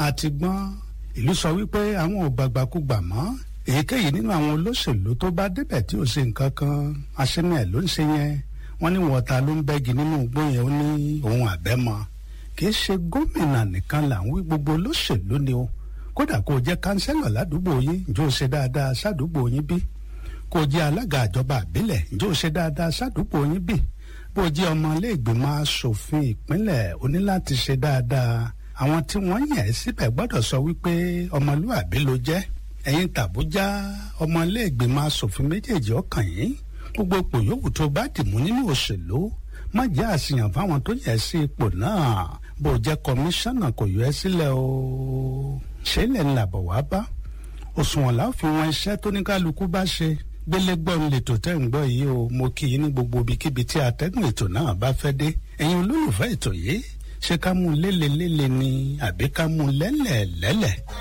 àti gbọ́n ìlú sọ wípé àwọn ò gbàgbàkúgbà mọ́ èyíkéyìí nínú àwọn olóṣèlú tó bá débẹ̀ tí ò ṣe nǹkan kan aṣẹ́mi ẹ̀ ló ń ṣe yẹn wọ́n ní wọ́ta ló ń bẹ́gi nínú igbó yẹn ó ní ohun àbẹ́mọ kì í ṣe gómìnà nìkan là ń wí gbogbo olóṣèlú ni o kódà kó o jẹ́ kánsẹ́lọ̀ ládùúgbò yín ǹjẹ́ o ṣe dáadáa sádùúgbò yín bí kó o jẹ́ alága àjọba àbílẹ̀ ǹjẹ́ o ṣe dáadáa sádùúgbò yín bí bó o jẹ́ ọmọ iléègbìmọ̀ asòfin ìpínlẹ̀ o ní láti ṣe dáadáa àwọn tí wọ́n yàn ẹ́ síbẹ̀ gbọ́dọ̀ sọ wípé ọmọlúwàbí ló jẹ́ ẹ̀yin tàbújá ọmọ iléègbìmọ̀ asòfin méjèèjì ọkàn yín gbogbo ipò yòówù tó bá dìmú nínú òṣèlú má jẹ́ àṣìyàn fáwọn tó yẹ sí ipò náà bó o jẹ́ kọmíṣánná kò yọ ẹ́ sílẹ̀ o ṣé ilẹ̀ ńlá bọ̀ wá bá òṣùwọ̀n láfi wọn iṣẹ́ tó ní kálukú bá ṣe gbélé gbọ́ ń lètò tẹ́ ń gbọ́ yìí o mo kí i ní gbogbo ibikíbi tí atẹ́gùn ètò náà bá fẹ́ dé ẹ̀yin olólùfẹ́ ètò yìí ṣé ká mú lélelélele ni àbí ká mú lẹ́lẹ̀lẹ́lẹ̀.